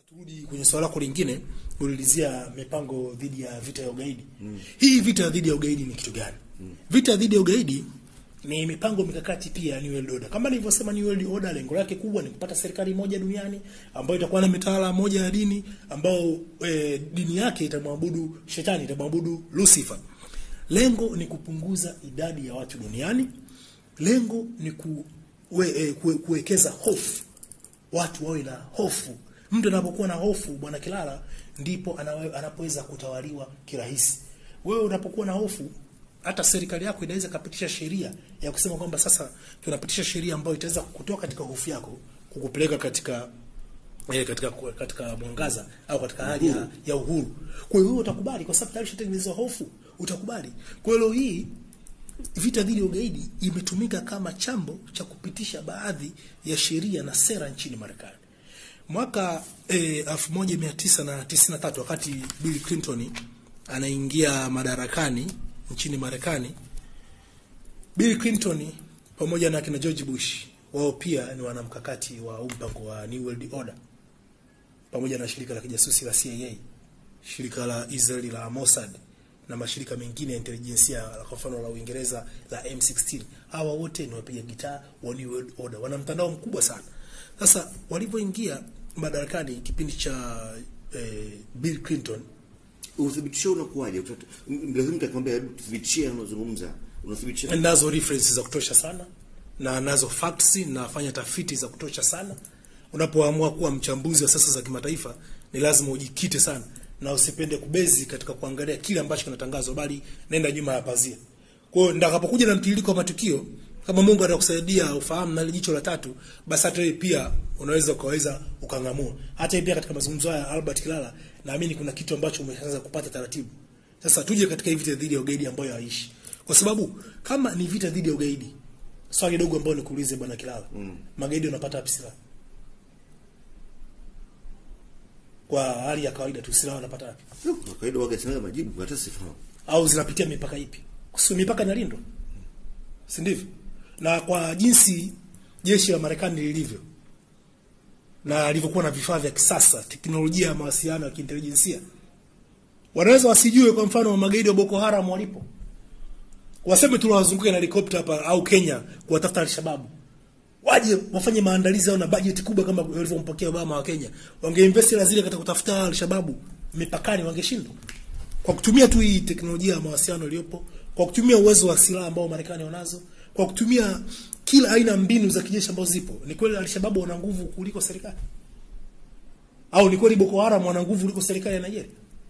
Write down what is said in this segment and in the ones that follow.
turudi kwenye swala lako lingine ulilizia mipango dhidi ya vita ya ugaidi mm. hii vita dhidi ya ugaidi ni kitu gani mm. vita dhidi ya ugaidi ni mipango mikakati pia ya New World Order. Kama nilivyosema, New World Order lengo lake kubwa ni kupata serikali moja duniani ambayo itakuwa na mitawala moja ya dini ambao e, dini yake itamwabudu shetani, itamwabudu Lucifer. Lengo ni kupunguza idadi ya watu duniani. Lengo ni ku, we, e, kue, kuwekeza hofu, watu wawe na hofu. Mtu anapokuwa na hofu, bwana Kilala, ndipo anawe, anapoweza kutawaliwa kirahisi. Wewe unapokuwa na hofu hata serikali yako inaweza kapitisha sheria ya kusema kwamba sasa tunapitisha sheria ambayo itaweza kutoka katika hofu yako kukupeleka katika eh, katika katika mwangaza au katika hali ya, ya uhuru. Kwa hiyo wewe utakubali kwa sababu tayari ushatengenezwa hofu, utakubali. Kwa hiyo leo hii vita dhidi ya ugaidi imetumika kama chambo cha kupitisha baadhi ya sheria na sera nchini Marekani. Mwaka eh, 1993 wakati Bill Clinton anaingia madarakani nchini Marekani, Bill Clinton pamoja na kina George Bush wao pia ni wanamkakati wa mpango wa New World Order pamoja na shirika la kijasusi la CIA, shirika la Israeli la Mossad na mashirika mengine ya intelijensia kwa mfano la Uingereza la M16. Hawa wote ni wapiga gitaa wa New World Order, wana mtandao mkubwa sana. Sasa walipoingia madarakani kipindi cha eh, Bill Clinton Uthibitisho unakuwaje? Lazima nitakwambia, tuthibitishie unazungumza, unathibitisha nazo references za kutosha sana na nazo facts, nafanya tafiti za kutosha sana. Unapoamua kuwa mchambuzi wa sasa za kimataifa, ni lazima ujikite sana na usipende kubezi katika kuangalia kile ambacho kinatangazwa, bali nenda nyuma ya pazia. Kwa hiyo ndakapokuja na mtiririko wa matukio, kama Mungu atakusaidia ufahamu na jicho la tatu, basi hata wewe pia unaweza ukaweza ukang'amua. Hata pia katika mazungumzo haya Albert Kilala, naamini kuna kitu ambacho umeanza kupata taratibu. Sasa tuje katika hivi vita dhidi ya ugaidi ambayo haishi. Kwa sababu kama ni vita dhidi ya ugaidi, swali dogo ambalo nikuulize bwana Kilala, mm. magaidi wanapata wapi silaha? Kwa hali ya kawaida tu silaha wanapata wapi? kwa kawaida waga sina majibu hata sifahamu. Au zinapitia mipaka ipi? Kwa mipaka inalindwa. Si ndivyo? Na kwa jinsi jeshi la Marekani lilivyo na alivyokuwa na vifaa vya kisasa, teknolojia ya mawasiliano ya kiintelijensia, wanaweza wasijue, kwa mfano magaidi wa Boko Haram walipo, waseme tu wazunguke na helikopta hapa au Kenya kuwatafuta Al-Shabaab, waje wafanye maandalizi au na bajeti kubwa kama walivyompokea Obama wa Kenya, wangeinvest hela zile katika kutafuta Al-Shabaab mipakani, wangeshindwa kwa kutumia tu hii teknolojia ya mawasiliano iliyopo, kwa kutumia uwezo wa silaha ambao Marekani wanazo, kwa kutumia kila aina mbinu za kijeshi ambazo zipo. Ni kweli Alshababu wana nguvu kuliko serikali? Au ni kweli Boko Haram wana nguvu kuliko serikali ya Nigeria?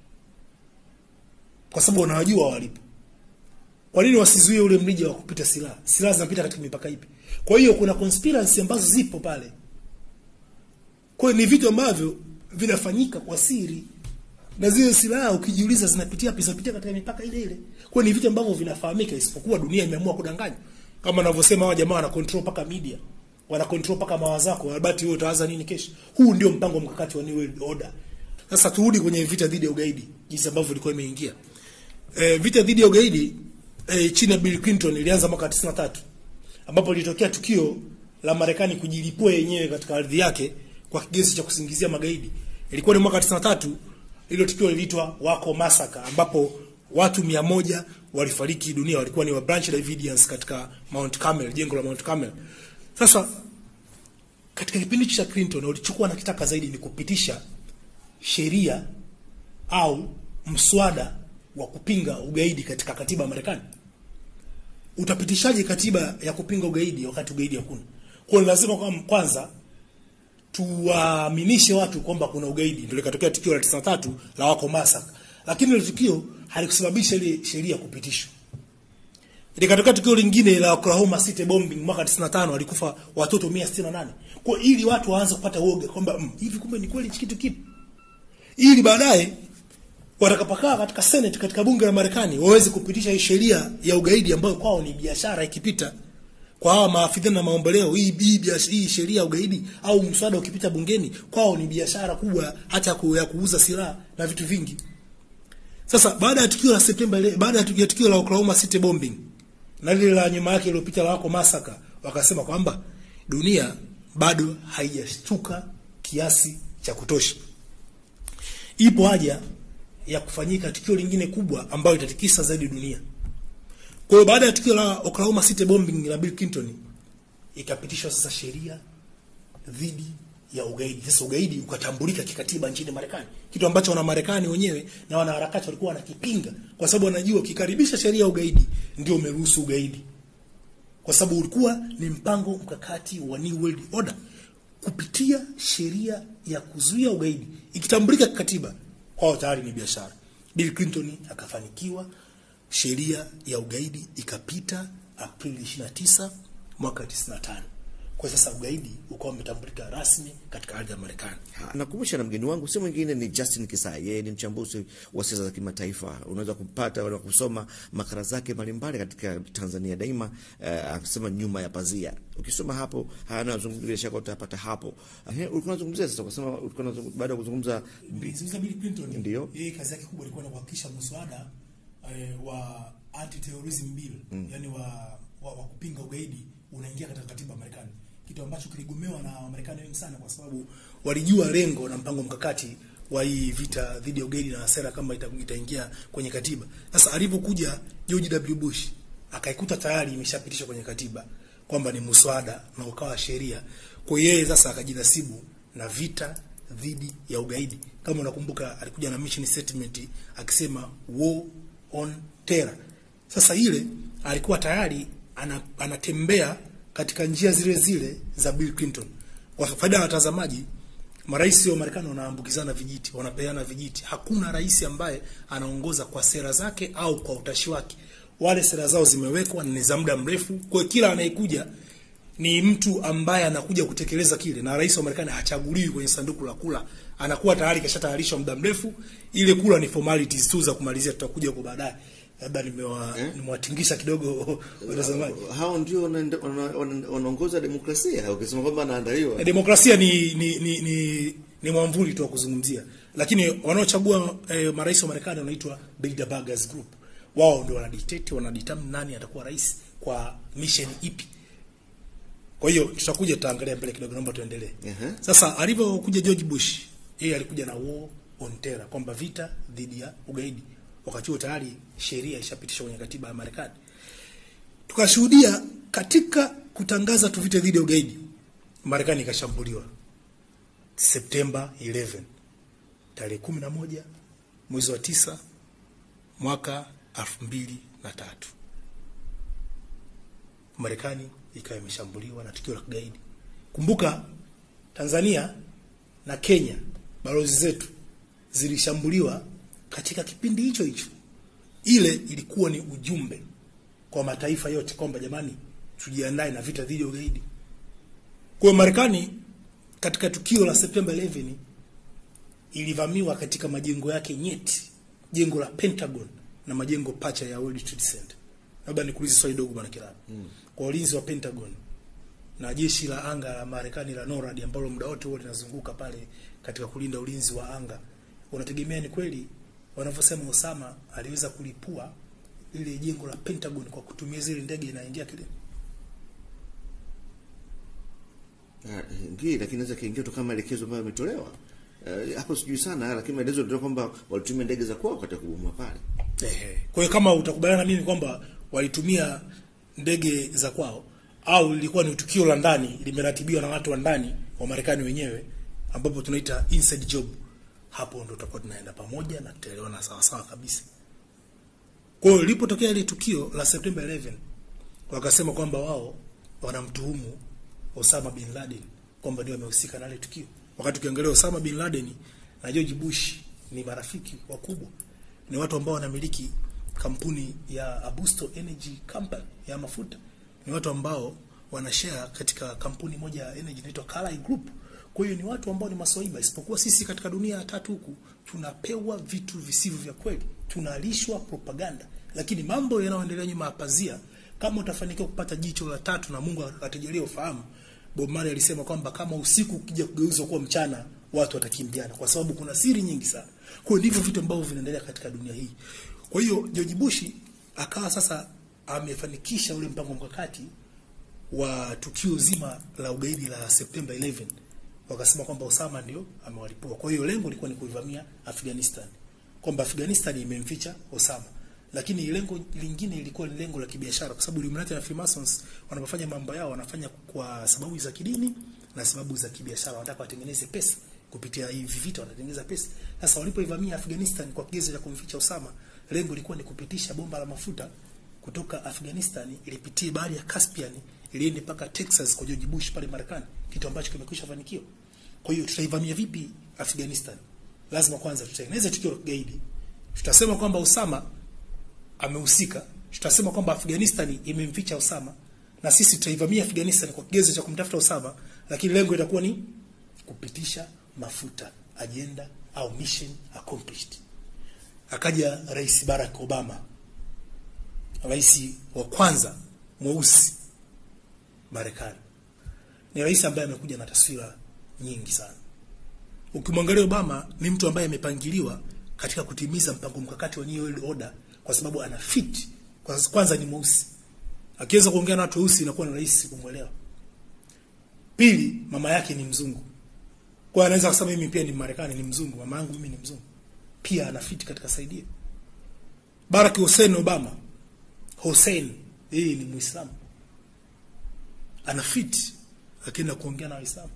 Kwa sababu wanawajua walipo. Kwa nini wasizuie ule mrija wa kupita silaha? Silaha zinapita katika mipaka ipi? Kwa hiyo kuna conspiracy ambazo zipo pale. Kwa hiyo ni vitu ambavyo vinafanyika kwa siri na zile silaha ukijiuliza zinapitia wapi? Zinapitia katika mipaka ile ile. Kwa hiyo ni vitu ambavyo vinafahamika, isipokuwa dunia imeamua kudanganya kama wanavyosema hawa jamaa wana control paka media, wana control paka mawazo yako. Albert, wewe utawaza nini kesho? Huu ndio mpango mkakati wa New World Order. Sasa turudi kwenye vita dhidi ya ugaidi, jinsi ambavyo ilikuwa imeingia. E, vita dhidi ya ugaidi e, chini ya Bill Clinton ilianza mwaka 93 ambapo lilitokea tukio la Marekani kujilipua yenyewe katika ardhi yake kwa kigesi cha kusingizia magaidi. Ilikuwa ni mwaka 93, hilo tukio liliitwa Waco Massacre ambapo watu mia moja walifariki dunia, walikuwa ni wa Branch Davidians katika Mount Carmel, jengo la Mount Carmel. Sasa katika kipindi cha Clinton walichukua na kitaka zaidi ni kupitisha sheria au mswada wa kupinga ugaidi katika katiba ya Marekani. Utapitishaje katiba ya kupinga ugaidi wakati ugaidi hakuna? Kwa lazima kwa kwanza tuwaaminishe watu kwamba kuna ugaidi. Ndio likatokea tukio la 93 la Waco Massacre. Lakini ile tukio halikusababisha ile sheria kupitishwa. Likatokea tukio lingine la Oklahoma City bombing mwaka 95 walikufa watoto 168. Kwa ili watu waanze kupata uoga kwamba mm, hivi kumbe ni kweli kitu kipi? Ili baadaye watakapokaa katika Senate katika bunge la Marekani waweze kupitisha hii sheria ya ugaidi ambayo kwao ni biashara ikipita kwa hawa maafidhina na maomboleo hii hii, hii sheria ya ugaidi au mswada ukipita bungeni kwao ni biashara kubwa hata ku, ya kuuza silaha na vitu vingi. Sasa baada ya tukio la Septemba ile, baada ya tukio, tukio la Oklahoma City bombing na lile la nyuma yake iliyopita la Waco Massacre, wakasema kwamba dunia bado haijashtuka kiasi cha kutosha. ipo haja ya kufanyika tukio lingine kubwa ambayo itatikisa zaidi dunia. Kwa hiyo baada ya tukio la Oklahoma City bombing la Bill Clinton ikapitishwa sasa sheria dhidi ya ugaidi. Sasa ugaidi ukatambulika kikatiba nchini Marekani, kitu ambacho wana Marekani wenyewe na wanaharakati walikuwa wanakipinga, kwa sababu wanajua ukikaribisha sheria ya ugaidi ndio umeruhusu ugaidi, kwa sababu ulikuwa ni mpango mkakati wa New World Order kupitia sheria ya kuzuia ugaidi ikitambulika kikatiba, kwao tayari ni biashara. Bill Clinton akafanikiwa, sheria ya ugaidi ikapita Aprili 29 mwaka 95. Kwa sasa ugaidi ukawa umetambulika rasmi katika ardhi ya Marekani. Ha, Nakumbusha na mgeni wangu si mwingine ni Justin Kisai. Yeye ni mchambuzi wa siasa za kimataifa. Unaweza kupata na kusoma makala zake mbalimbali katika Tanzania Daima, eh, akisema nyuma ya pazia. Ukisoma hapo haya anayozungumza, bila shaka utapata hapo. Eh, ulikuwa unazungumzia sasa, ukasema ulikuwa unazungumza baada ya kuzungumza Zungumza Bill Clinton. Ndio. Yeye kazi yake kubwa ilikuwa ni kuhakikisha mswada eh, wa anti-terrorism bill, yani wa, wa, wa kupinga ugaidi unaingia katika katiba ya Marekani. Kitu ambacho kiligomewa na Wamarekani wengi sana kwa sababu walijua lengo na mpango mkakati wa hii vita dhidi ya ugaidi na sera kama ita, itaingia kwenye katiba. Sasa alipokuja George W. Bush akaikuta tayari imeshapitishwa kwenye katiba kwamba ni muswada na ukawa sheria. Kwa hiyo yeye sasa akajinasibu na vita dhidi ya ugaidi. Kama unakumbuka, alikuja na mission statement akisema war on terror. Sasa ile alikuwa tayari ana, anatembea katika njia zile zile za Bill Clinton. Kwa faida ya watazamaji, marais wa Marekani wanaambukizana vijiti, wanapeana vijiti. Hakuna rais ambaye anaongoza kwa sera zake au kwa utashi wake. Wale sera zao zimewekwa ni za muda mrefu, kwa hiyo kila anayekuja ni mtu ambaye anakuja kutekeleza kile, na rais wa Marekani hachaguliwi kwenye sanduku la kula, anakuwa tayari kashatayarishwa muda mrefu. Ile kula ni formalities tu za kumalizia, tutakuja kwa baadaye. Labda nimewa nimewatingisha kidogo watazamaji. hao ndio wanaenda- wana- wana- wanaongoza demokrasia, ukisema kwamba anaandaliwa Eh, demokrasia ni ni ni, ni, ni mwamvuli tu wa kuzungumzia, lakini wanaochagua eh, marais wa Marekani wanaitwa Bilderbergers Group. Wao ndio wanadictate, wanadetermine nani atakuwa rais kwa mission ipi. Kwa hiyo tutakuja tutaangalia mbele kidogo, naomba tuendelee. Ehe. Sasa alivyokuja George Bush, yeye alikuja na war on terror, kwamba vita dhidi ya ugaidi. Wakati huo tayari sheria ishapitishwa kwenye katiba ya Marekani. Tukashuhudia katika kutangaza tu vita dhidi ya ugaidi, Marekani ikashambuliwa Septemba 11 tarehe 11 mwezi wa tisa mwaka 2003. Marekani ikawa imeshambuliwa na tukio la kigaidi. Kumbuka Tanzania na Kenya, balozi zetu zilishambuliwa katika kipindi hicho hicho. Ile ilikuwa ni ujumbe kwa mataifa yote kwamba jamani, tujiandae na vita dhidi ya ugaidi. Kwa hiyo Marekani katika tukio la Septemba 11 ilivamiwa katika majengo yake nyeti, jengo la Pentagon na majengo pacha ya World Trade Center. Labda nikuulize swali dogo bwana Kilala. Kwa ulinzi wa Pentagon na jeshi la anga la Marekani la NORAD ambalo muda wote huo linazunguka pale katika kulinda ulinzi wa anga, unategemea ni kweli wanavyosema Osama aliweza kulipua ile jengo la Pentagon kwa kutumia zile ndege inaingia kile? Ah, ingii, lakini naweza kiingia tu kama maelekezo ambayo yametolewa Eh, hapo sijui sana, lakini maelezo ndio kwamba walitumia ndege za kwao katika kubomoa pale. Ehe. Kwa hiyo kama utakubaliana na mimi kwamba walitumia ndege za kwao au lilikuwa ni tukio la ndani limeratibiwa na watu wa ndani wa Marekani wenyewe ambapo tunaita inside job, hapo ndo tutakuwa tunaenda pamoja na tutaelewana sawa sawa kabisa. Kwa hiyo lilipotokea ile tukio la September 11 wakasema kwamba wao wanamtuhumu Osama bin Laden kwamba ndio amehusika na ile tukio. Wakati ukiangalia Osama bin Laden na George Bush ni marafiki wakubwa, ni watu ambao wanamiliki kampuni ya Abusto Energy Company ya mafuta, ni watu ambao wanashare katika kampuni moja ya energy inaitwa Carlyle Group. Kwa hiyo ni watu ambao ni maswaiba, isipokuwa sisi katika dunia ya tatu huku tunapewa vitu visivyo vya kweli, tunalishwa propaganda, lakini mambo yanayoendelea nyuma ya pazia, kama utafanikiwa kupata jicho la tatu na Mungu akatujalia ufahamu, Bob Marley alisema kwamba kama usiku ukija kugeuzwa kuwa mchana, watu watakimbiana, kwa sababu kuna siri nyingi sana. Kwa hiyo ndivyo vitu ambavyo vinaendelea katika dunia hii. Kwa hiyo George Bush akawa sasa amefanikisha ule mpango mkakati wa tukio zima la ugaidi la Septemba 11 wakasema kwamba Osama ndio amewalipua. Kwa hiyo lengo lilikuwa ni kuivamia Afghanistan, kwamba Afghanistan imemficha Osama, lakini lengo lingine ilikuwa ni lengo la kibiashara, kwa sababu Illuminati na Freemasons wanapofanya mambo yao wanafanya kwa sababu za kidini na sababu za kibiashara, wanataka watengeneze pesa kupitia hivi vita, wanatengeneza pesa. Sasa walipoivamia Afghanistan kwa kigezo cha kumficha Osama, lengo lilikuwa ni kupitisha bomba la mafuta kutoka Afghanistan ilipitie bahari ya Caspian iliende mpaka Texas kwa George Bush pale Marekani, kitu ambacho kimekwisha fanikiwa. Kwa hiyo tutaivamia vipi Afghanistan? Lazima kwanza tutengeneze tukio la kigaidi. Tutasema kwamba Osama amehusika, tutasema kwamba Afghanistan imemficha Osama na sisi tutaivamia Afghanistan kwa kigezo cha kumtafuta Osama, lakini lengo itakuwa ni kupitisha mafuta, agenda au mission accomplished. Akaja Rais Barack Obama, rais wa kwanza mweusi Marekani. Ni rais ambaye amekuja na taswira nyingi sana. Ukimwangalia Obama ni mtu ambaye amepangiliwa katika kutimiza mpango mkakati wa New World Order kwa sababu ana fit. Kwa kwanza ni mweusi. Akiweza kuongea na watu weusi inakuwa ni rahisi kumwelewa. Pili, mama yake ni mzungu. Kwa anaweza kusema mimi pia ni Marekani, ni mzungu, mama yangu mimi ni mzungu. Pia ana fit katika saidia. Barack Hussein Obama. Hussein, yeye ni Muislamu. Ana fit akienda kuongea na Waislamu.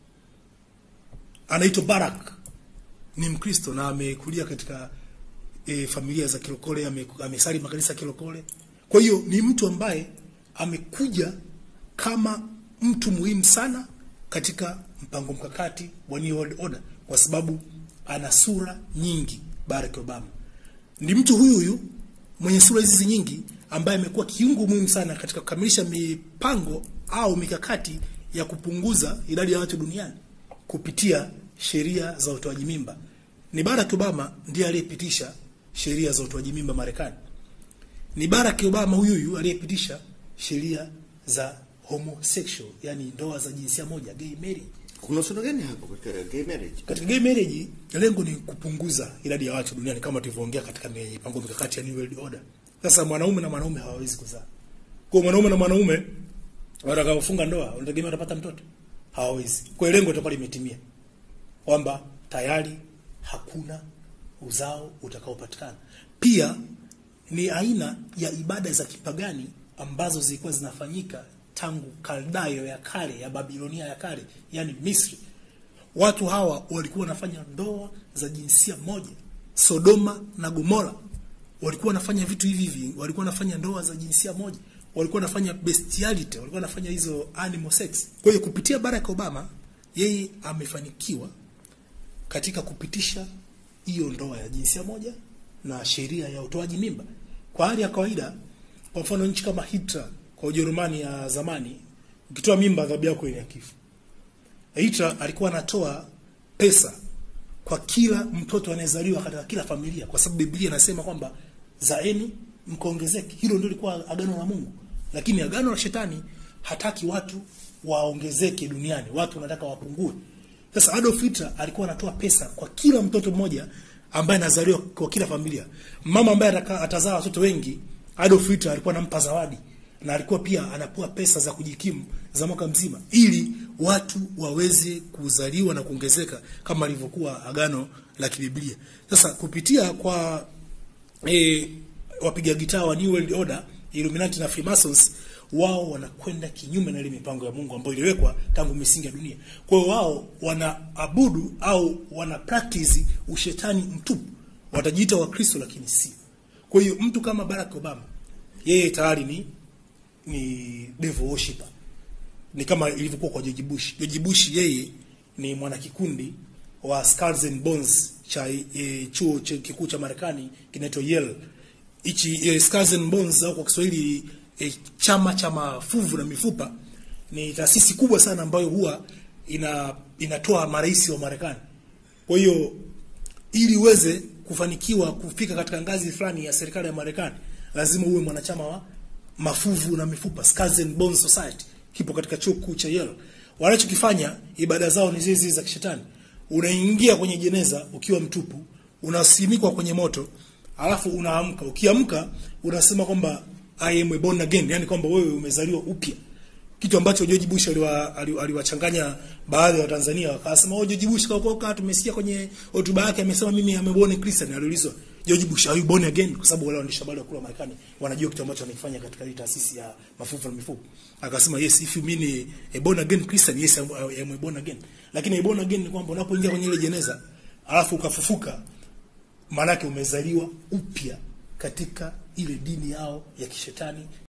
Anaitwa Barack ni Mkristo na amekulia katika e, familia za kilokole, ame- amesali makanisa ya kilokole. Kwa hiyo ni mtu ambaye amekuja kama mtu muhimu sana katika mpango mkakati wa New World Order kwa sababu ana sura nyingi. Barack Obama ni mtu huyu huyu mwenye sura hizi nyingi ambaye amekuwa kiungo muhimu sana katika kukamilisha mipango au mikakati ya kupunguza idadi ya watu duniani kupitia sheria za utoaji mimba. Ni Barack Obama ndiye aliyepitisha sheria za utoaji mimba Marekani. Ni Barack Obama huyu huyu aliyepitisha sheria za homosexual, yani ndoa za jinsia moja, gay marriage. Kuna uhusiano gani hapo katika gay marriage? Katika gay marriage lengo ni kupunguza idadi ya watu duniani kama tulivyoongea katika mipango mikakati ya New World Order. Sasa mwanaume na mwanaume hawawezi kuzaa. Kwa hiyo mwanaume na mwanaume watakaofunga ndoa unategemea watapata mtoto? Hawawezi. Kwa hiyo lengo litakuwa limetimia. Kwamba tayari hakuna uzao utakaopatikana. Pia ni aina ya ibada za kipagani ambazo zilikuwa zinafanyika tangu Kaldayo ya kale ya Babilonia ya kale, yani Misri. Watu hawa walikuwa wanafanya ndoa za jinsia moja. Sodoma na Gomora walikuwa wanafanya vitu hivi hivi, walikuwa wanafanya ndoa za jinsia moja, walikuwa wanafanya bestiality, walikuwa wanafanya hizo animal sex. Kwa hiyo kupitia Barack Obama, yeye amefanikiwa katika kupitisha hiyo ndoa ya jinsia moja na sheria ya utoaji mimba. Kwa hali ya kawaida, kwa mfano nchi kama Hitler kwa Ujerumani ya zamani, ukitoa mimba adhabu yako ni ya kifo. Hitler alikuwa anatoa pesa kwa kila mtoto anayezaliwa katika kila familia, kwa sababu Biblia inasema kwamba zaeni mkaongezeke. Hilo ndio lilikuwa agano la Mungu, lakini agano la shetani hataki watu waongezeke duniani, watu wanataka wapungue. Sasa Adolf Hitler alikuwa anatoa pesa kwa kila mtoto mmoja ambaye anazaliwa kwa kila familia. Mama ambaye ataka- atazaa watoto wengi, Adolf Hitler alikuwa anampa zawadi na alikuwa pia anapewa pesa za kujikimu za mwaka mzima ili watu waweze kuzaliwa na kuongezeka kama alivyokuwa agano la kibiblia. Sasa kupitia kwa e, wapiga gitaa wa New World Order, Illuminati na Freemasons, wao wanakwenda kinyume na ile mipango ya Mungu ambayo iliwekwa tangu misingi ya dunia. Kwa hiyo wao wanaabudu au wana practice ushetani mtupu. Watajiita Wakristo lakini si. Kwa hiyo mtu kama Barack Obama yeye tayari ni ni devil worshipper. Ni kama ilivyokuwa kwa George Bush. George Bush yeye ni mwanakikundi wa Skulls and Bones cha e, chuo cha kikuu cha Marekani kinaitwa Yale. Hichi e, Skulls and Bones au kwa Kiswahili e, chama cha mafuvu na mifupa ni taasisi kubwa sana ambayo huwa ina inatoa marais wa Marekani. Kwa hiyo ili uweze kufanikiwa kufika katika ngazi fulani ya serikali ya Marekani lazima uwe mwanachama wa mafuvu na mifupa Skulls and Bones Society kipo katika chuo kikuu cha Yale. Wanachokifanya ibada zao ni zile zile za kishetani. Unaingia kwenye jeneza ukiwa mtupu, unasimikwa kwenye moto, alafu unaamka. Ukiamka unasema kwamba I am born again, yani kwamba wewe umezaliwa upya. kitu ambacho George Bush aliwa- ali- aliwachanganya baadhi ya Watanzania wakasema oh, George Bush kaokoka. Tumesikia kwenye hotuba yake amesema mimi am a born Christian. Aliulizwa George Bush are you born again, kwa sababu wale waandishi habari wa kule Marekani wanajua kitu ambacho anakifanya katika hii taasisi ya mafuta na mifugo. Akasema yes if you mean a born again Christian yes I'm, I'm a born again, lakini a born again ni kwamba unapoingia kwenye ile jeneza alafu ukafufuka maanake umezaliwa upya katika ile dini yao ya kishetani